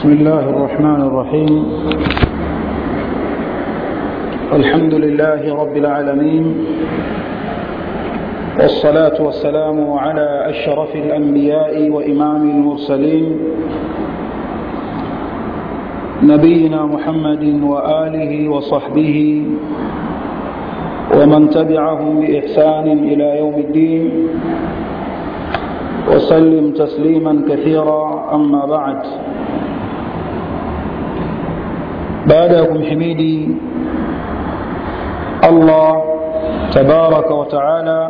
بسم الله الرحمن الرحيم الحمد لله رب العالمين والصلاة والسلام على أشرف الأنبياء وإمام المرسلين نبينا محمد وآله وصحبه ومن تبعهم بإحسان إلى يوم الدين وسلم تسليما كثيرا أما بعد بعدكم حميدي الله تبارك وتعالى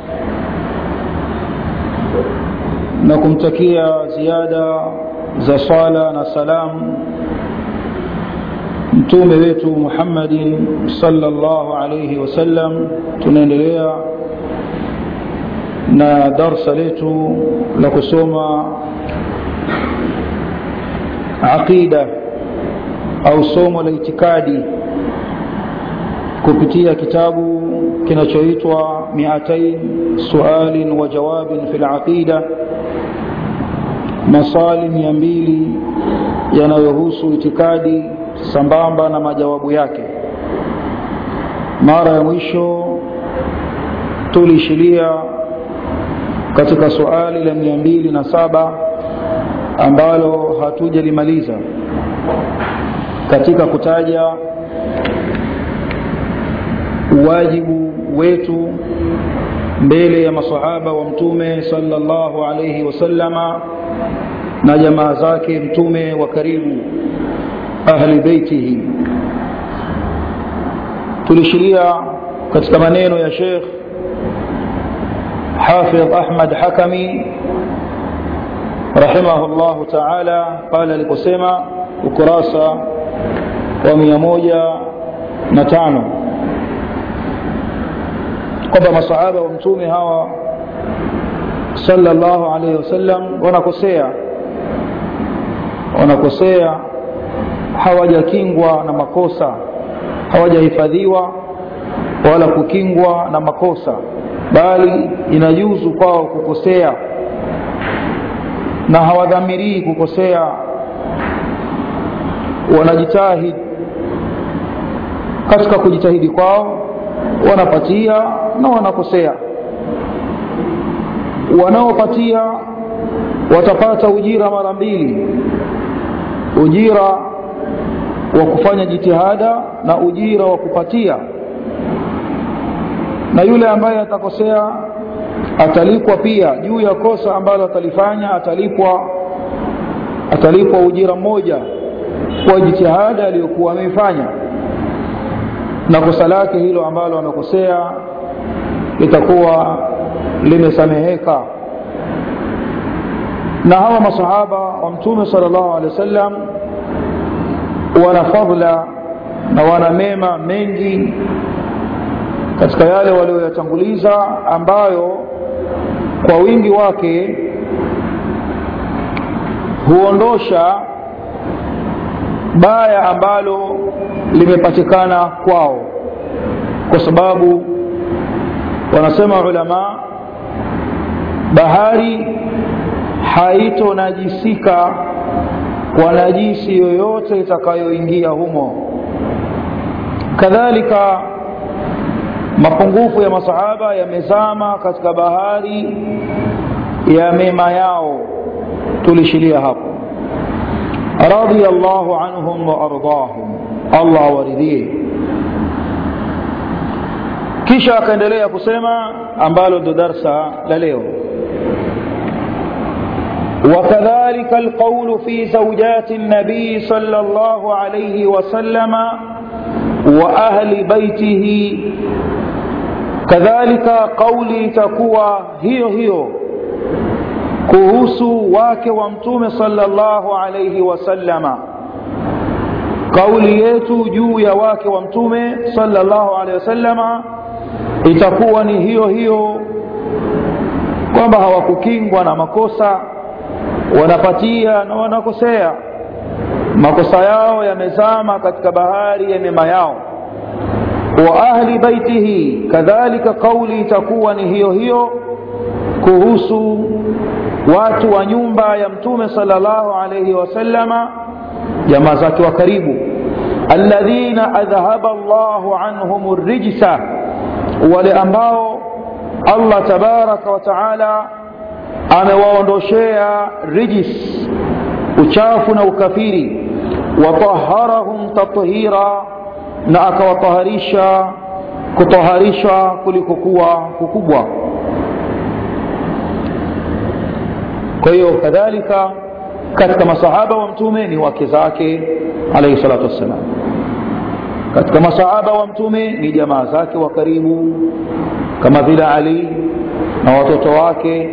nakumtakia ziada za swala na salam mtume wetu muhammadin salllahu alaihi wasallam tunaendelea na darsa letu la kusoma aqida au somo la itikadi kupitia kitabu kinachoitwa miatain sualin wa jawabin fi laqida maswali mia mbili yanayohusu itikadi sambamba na majawabu yake mara ya mwisho tuliishilia katika suali la mia mbili na saba ambalo hatujalimaliza katika kutaja uwajibu wetu mbele ya masahaba wa mtume sallallahu alaihi wasallama na jamaa zake mtume wa karibu ahli beitihi tulishiria katika maneno ya shekh حافظ أحمد حكمي رحمه الله تعالى قال لكسيما ukurasa wa mia moja na tano kwamba masahaba wa mtume hawa sallallahu alaihi wasallam wanakosea wanakosea hawajakingwa na makosa hawajahifadhiwa wala kukingwa na makosa bali inajuzu kwao kukosea na hawadhamirii kukosea wanajitahidi katika kujitahidi kwao wanapatia na wanakosea wanaopatia watapata ujira mara mbili ujira wa kufanya jitihada na ujira wa kupatia na yule ambaye atakosea atalipwa pia juu ya kosa ambalo atalifanya atalipwa atalipwa ujira mmoja kwa jitihada aliyokuwa ameifanya na kosa lake hilo ambalo amekosea litakuwa limesameheka na hawa masahaba wa mtume sal llahu alehi wa sallam wana fadla na wana mema mengi katika yale walioyatanguliza ambayo kwa wingi wake huondosha baya ambalo limepatikana kwao kwa sababu wanasema ulama bahari haitonajisika kwa najisi yoyote itakayoingia humo kadhalika mapungufu ya masahaba yamezama katika bahari ya mema yao tulishilia hapo radhi llahu anhum waardahum allah waridhie kisha akaendelea kusema ambalo ndo darsa la leo وكذلك القول في زوجات النبي صلى الله عليه وسلم وأهل بيته kadhalika kauli itakuwa hiyo hiyo kuhusu wake wa mtume salllahu alaihi wasallama kauli yetu juu ya wake wa mtume salllahu alaihi wasallama itakuwa ni hiyo hiyo kwamba hawakukingwa na makosa wanapatia na wanakosea makosa yao yamezama katika bahari ya mema yao wa ahli baitihi kadhalika kauli itakuwa ni hiyo hiyo kuhusu watu wa nyumba ya mtume sallallahu alaihi wasallama jamaa zake wa karibu alladhina adhhaba Allahu anhum rijsa wale ambao Allah tabaraka wa taala amewaondoshea rijis uchafu na ukafiri wataharahum tathira na akawataharisha kutaharisha kulikokuwa kukubwa kwa hiyo kadhalika katika masahaba wa mtume ni wake zake alayhi salatu wassalam katika masahaba wa mtume ni jamaa zake wa karibu kama vile ali na watoto wake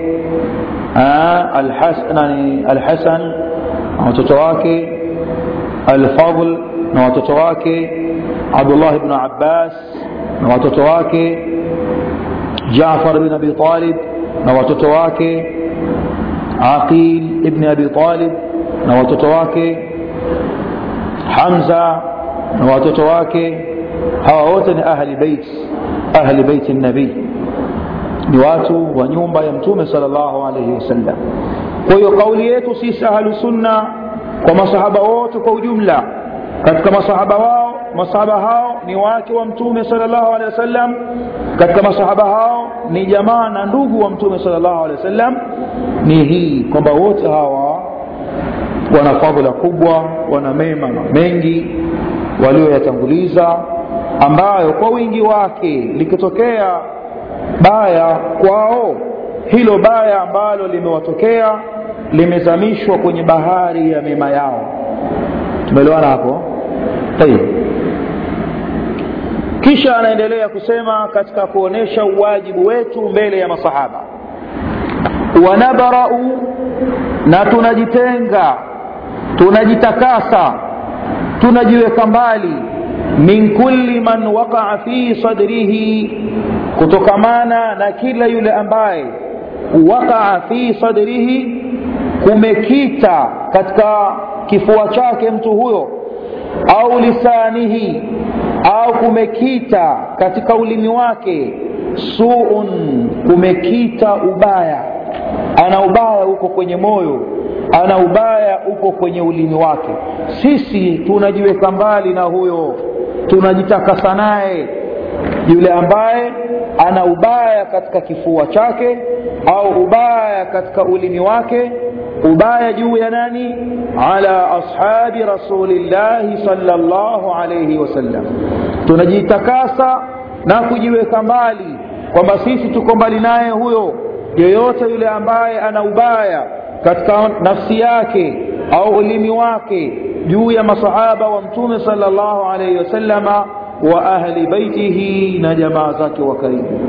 alhasan na watoto wake alfadl na watoto wake abdullah ibn abbas na watoto wake jafar bin abi talib na watoto wake aqil ibn abi talib na watoto wake hamza na watoto wake hawa wote ni ahli bait ahli bait nabii ni watu wa nyumba ya mtume sallallahu alayhi wasallam kwa hiyo kauli yetu sisi ahlu sunna kwa masahaba wote kwa ujumla katika masahaba wao masahaba hao ni wake wa mtume sallallahu alaihi wasallam katika masahaba hao ni jamaa na ndugu wa mtume sallallahu alaihi wasallam ni hii kwamba wote hawa wana fadhila kubwa wana mema mengi walioyatanguliza ambayo kwa wingi wake likitokea baya kwao hilo baya ambalo limewatokea limezamishwa kwenye bahari ya mema yao tumeelewana hapo tayib kisha anaendelea kusema katika kuonesha uwajibu wetu mbele ya masahaba wanabarau na tunajitenga tunajitakasa tunajiweka mbali min kulli man waqaa fi sadrihi kutokamana na kila yule ambaye waqaa fi sadrihi kumekita katika kifua chake mtu huyo au lisanihi au kumekita katika ulimi wake suun kumekita ubaya ana ubaya huko kwenye moyo ana ubaya uko kwenye ulimi wake sisi tunajiweka mbali na huyo tunajitakasa naye yule ambaye ana ubaya katika kifua chake au ubaya katika ulimi wake ubaya juu ya nani ala ashabi rasulillahi sallallahu alayhi wasallam tunajitakasa na kujiweka mbali kwamba sisi tuko mbali naye huyo yeyote yule ambaye ana ubaya katika nafsi yake au ulimi wake juu ya masahaba wa mtume sallallahu alayhi wasallama wa ahli baitihi na jamaa zake wa karibu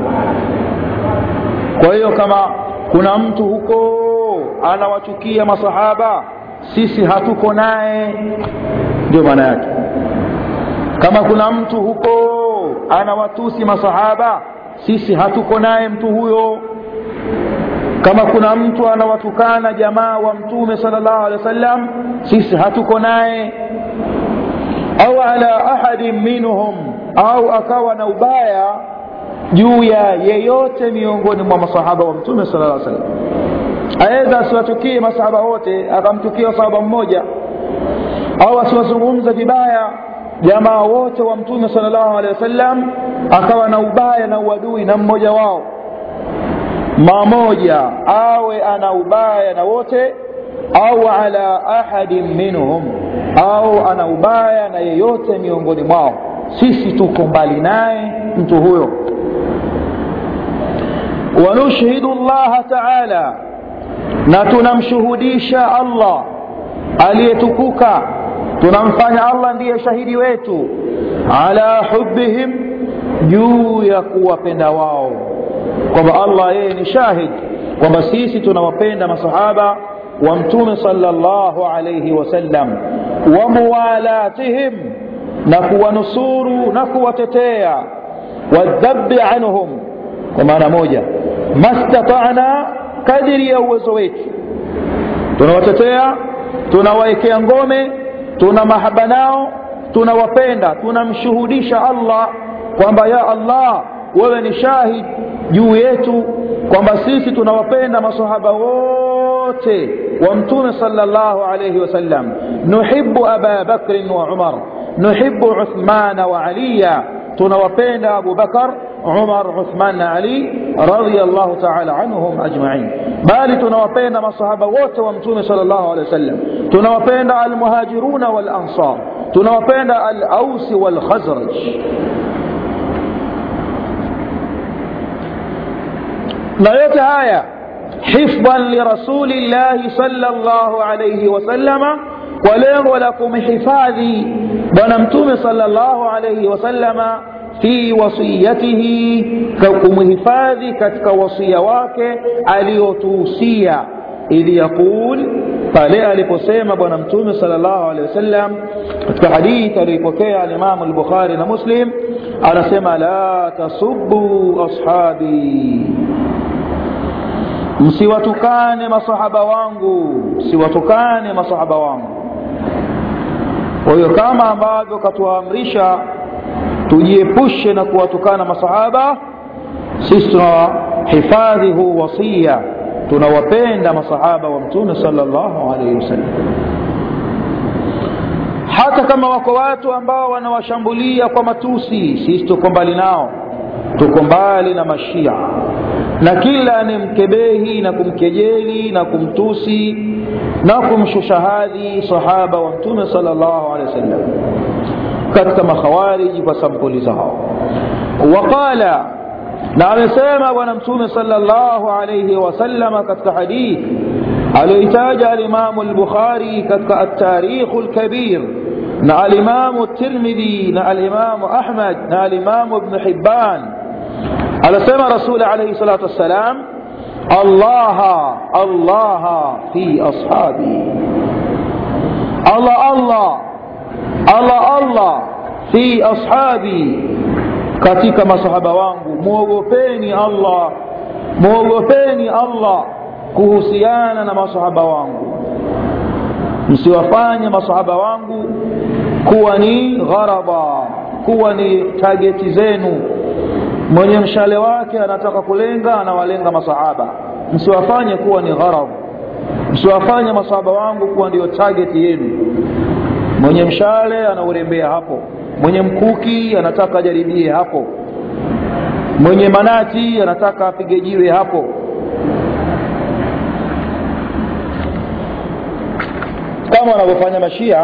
kwa hiyo kama kuna mtu huko anawachukia masahaba sisi hatuko naye ndio maana yake kama kuna mtu huko anawatusi masahaba sisi hatuko naye mtu huyo kama kuna mtu anawatukana jamaa wa mtume sallallahu alaihi wasallam sisi hatuko naye au ala ahadin minhum au akawa na ubaya juu ya yeyote miongoni mwa masahaba wa mtume sallallahu alaihi wasallam aweza asiwatukie masahaba wote akamtukia sahaba mmoja au asiwazungumza vibaya jamaa wote wa mtume sallallahu alaihi wasallam akawa na ubaya na uadui na mmoja wao mamoja awe ana ubaya na wote au ala ahadin minhum au ana ubaya na yeyote miongoni mwao sisi tuko mbali naye mtu huyo wanushhidu llaha taala na tunamshuhudisha allah aliyetukuka tunamfanya allah ndiye shahidi wetu ala hubihim juu ya kuwapenda wao kwamba allah yeye ni shahid kwamba sisi tunawapenda masahaba wa mtume sallallahu alayhi wasallam wa muwalatihim na kuwanusuru na kuwatetea wadhabi anhum kwa maana moja mastatana kadiri ya uwezo wetu tunawatetea tunawaekea ngome tuna mahaba nao tunawapenda tunamshuhudisha allah kwamba ya allah wewe ni shahid juu yetu kwamba sisi tunawapenda masahaba wote wote wa mtume sallallahu alayhi wasallam nuhibbu aba bakrin wa umar nuhibbu uthmana wa aliya tunawapenda abu bakar umar uthman na ali radiyallahu ta'ala anhum ajma'in bali tunawapenda masahaba wote wa mtume sallallahu alayhi wasallam tunawapenda almuhajiruna wal ansar tunawapenda al-aus wal khazraj na yote haya hifdhan lirasulillahi sallallahu alayhi wasallama kwa lengo la kumhifadhi bwana mtume sallallahu alayhi wasallama fi wasiyatihi kumhifadhi katika wasia wake aliyotuhusia idh yaqul pale aliposema bwana mtume sallallahu alaihi wasallam katika hadithi aliyopokea alimamu al-bukhari na muslim anasema la tasubbu ashabi msiwatukane masahaba wangu msiwatukane masahaba wangu kwa hiyo kama ambavyo katuamrisha tujiepushe na kuwatukana masahaba sisi tunahifadhi huu wasia tunawapenda masahaba wa mtume sallallahu alaihi wasallam hata kama wako watu ambao wanawashambulia kwa matusi sisi tuko mbali nao tuko mbali na mashia na kila anemkebehi na kumkejeli na kumtusi na kumshusha hadhi sahaba wa mtume sallallahu alaihi wasallam katika makhawariji kwa sampuli zao waqala na amesema bwana mtume sallallahu alayhi wasallama katika hadithi aliyoitaja alimamu al-bukhari katika at-tarikh al-kabir na alimamu at-tirmidhi na alimamu ahmad na alimamu ibn hibban anasema rasul alayhi salatu wassalam allah allah fi ashabi allah allah allah allah fi ashabi katika masahaba wangu muogopeni allah muogopeni allah kuhusiana na masahaba wangu msiwafanye masahaba wangu kuwa ni gharaba kuwa ni tageti zenu mwenye mshale wake anataka kulenga anawalenga masahaba msiwafanye kuwa ni gharab msiwafanye masahaba wangu kuwa ndio tageti yenu mwenye mshale anaurembea hapo mwenye mkuki anataka ajaribie hapo mwenye manati anataka apige jiwe hapo kama wanavyofanya mashia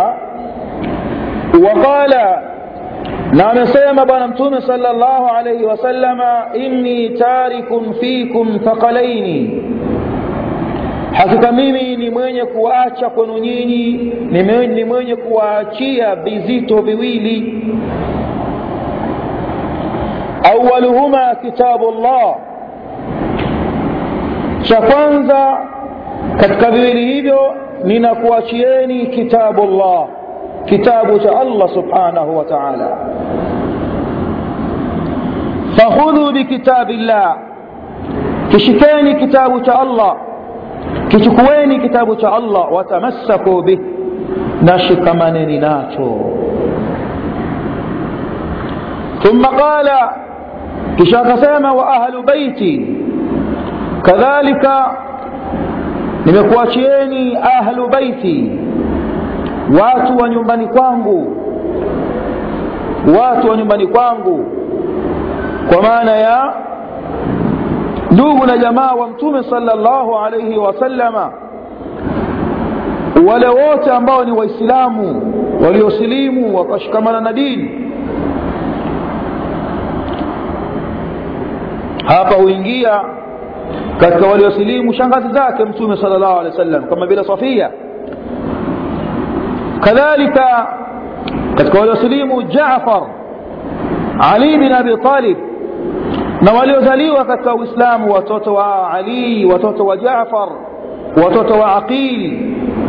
waqala na amesema bwana mtume sallallahu alayhi wasallama inni tarikun fikum thaqalaini hakika mimi ni mwenye kuacha kwenu nyinyi ni mwenye kuwaachia vizito viwili awaluhuma kitabu llah cha kwanza katika viwili hivyo ninakuachieni kitabu llah kitabu cha allah subhanahu wa taala fakhudhu bikitabi llah kishikeni kitabu cha allah kichukueni kitabu cha allah watamassaku bih na shikamaneni nacho thumma qala kisha akasema wa ahlu baiti kadhalika nimekuachieni ahlu baiti watu wa nyumbani kwangu watu wa nyumbani kwangu kwa maana ya ndugu na jamaa wa mtume sallallahu alayhi wasallama wale wote ambao ni waislamu waliosilimu wakashikamana na dini hapa huingia katika waliosilimu shangazi zake mtume sallallahu alaihi wasallam kama vile Safia kadhalika katika waliosilimu Jaafar Ali bin Abi Talib na waliozaliwa katika Uislamu watoto wa Ali watoto wa Jaafar watoto wa Aqil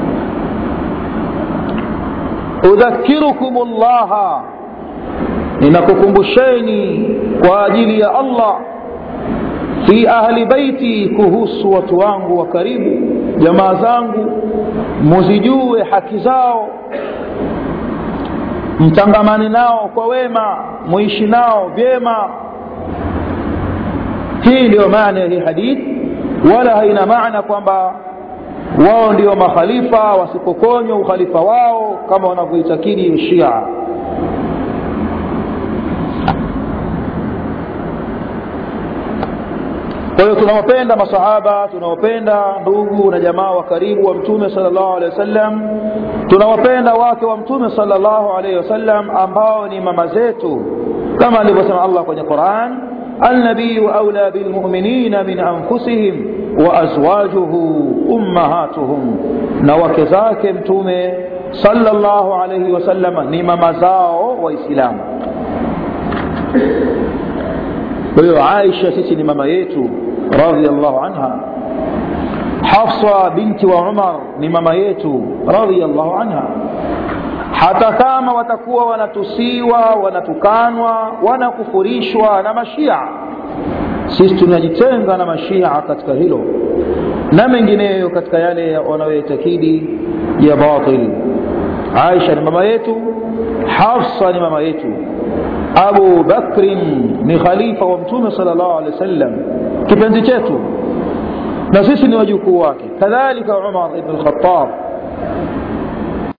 udhakirukum Allah ninakukumbusheni kwa ajili ya Allah fi ahli baiti kuhusu watu wangu wa karibu jamaa zangu muzijue haki zao mtangamane nao kwa wema muishi nao vyema hii ndio maana ya hii hadithi wala haina maana kwamba wao ndio makhalifa wasipokonywa ukhalifa wao kama wanavyoitakidi shia kwa hiyo tunawapenda masahaba tunawapenda ndugu na jamaa wa karibu wa mtume salllahu alehi wasallam tunawapenda wake wa mtume salllahu alaihi wasallam ambao ni mama zetu kama alivyosema allah kwenye quran النبي أولى بالمؤمنين من أنفسهم وأزواجه أمهاتهم نوكزاك متومي صلى الله عليه وسلم نما مزاو وإسلام ويو عائشة سيسي ماما يتو رضي الله عنها حفصة بنت وعمر نماما يتو رضي الله عنها hata kama watakuwa wanatusiwa wanatukanwa wanakufurishwa na mashia sisi tunajitenga na mashia katika hilo na mengineyo katika yale wanayoitakidi ya batil aisha ni mama yetu hafsa ni mama yetu abu bakrin ni khalifa wa mtume sal llahu alehi wa sallam kipenzi chetu na sisi ni wajukuu wake kadhalika umar ibn lkhatab